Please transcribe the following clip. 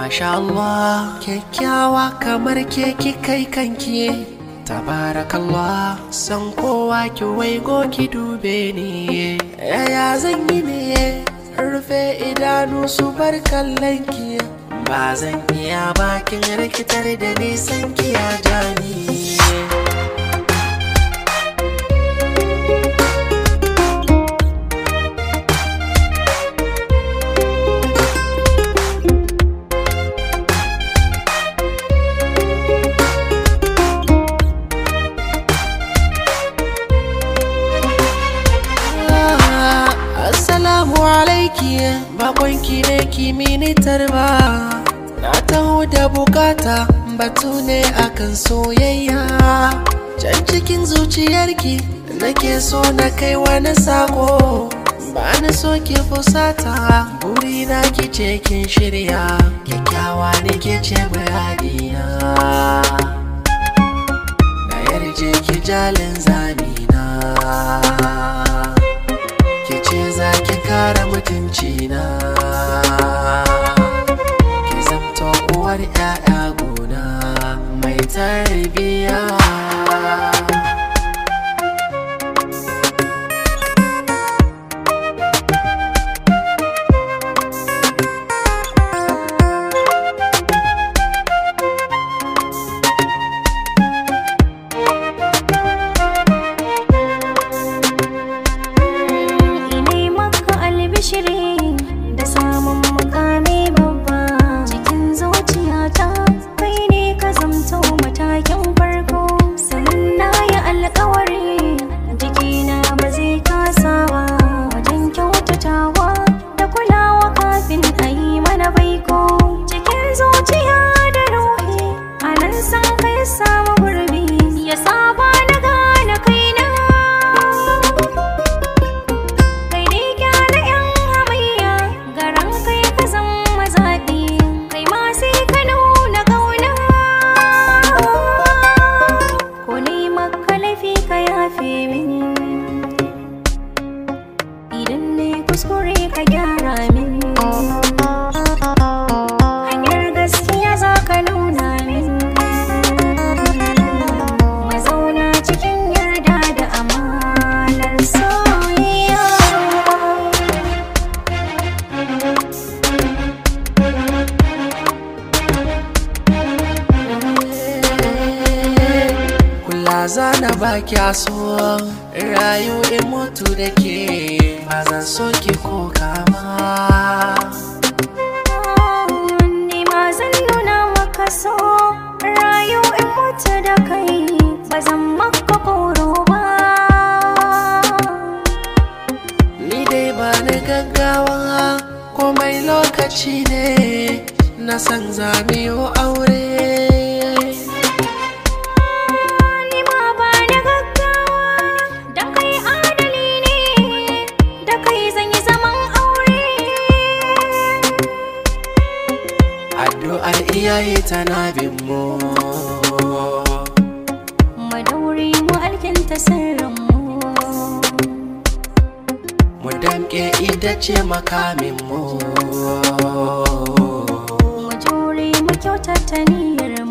Masha Allah kyakkyawa kamar ke kai kanki Tabarakallah san kowa ki waigo ki dube ni Yaya zan yi ne rufe idanu su bar kallon ki Ba zan iya bakin rikitar da nisan ki ya jani Assalamu alaiki bakonki ne kimini tarba Na taho da bukata batu ne akan soyayya Can cikin zuciyarki nake so na kai wani sako Ba na so ki fusata buri na ki ce kin shirya Kyakkyawa ne ke ce bayaniya Na yarje ki jalin zamina ki ce za ki kare mutunci na ki zamto uwar 'ya'ya gona mai tarbiya Ine maka albishiri da samun mukami babba cikin zuciyata kai ne ka zamto matakin farko sannan na yi alkawari jikina ba zai kasa ba wajen kyautatawa da kulawa kafin a yi mana baiko cikin zuciya da ruhi a nan san kai samu gurbi ya saba na gane kaina kai ne gyara yan hamayya garan kai ka zama zaɓi kai ma sai ka nuna ƙauna ko ne maka laifi ka yafe min idan ne kuskure ka gyara min hanyar gaskiya za ka nuna min mazauna cikin yarda da amanar soyayya kula zana baki a so rayu in mutu da ke ba zan so ki ko kama Ni ma zan nuna maka so rayu in mutu da kai ba zan maka koro ba Ni dai ba ni gaggawa komai lokaci ne na san zamiyo aure Ni ma ba da gaggawa da kai adali ne da kai zan yi zaman aure addu'ar iyaye tana bin mu Madauri mu alkinta sirrinmu mu damƙe ita ce makamin mu Mu jure mu kyautata niyyar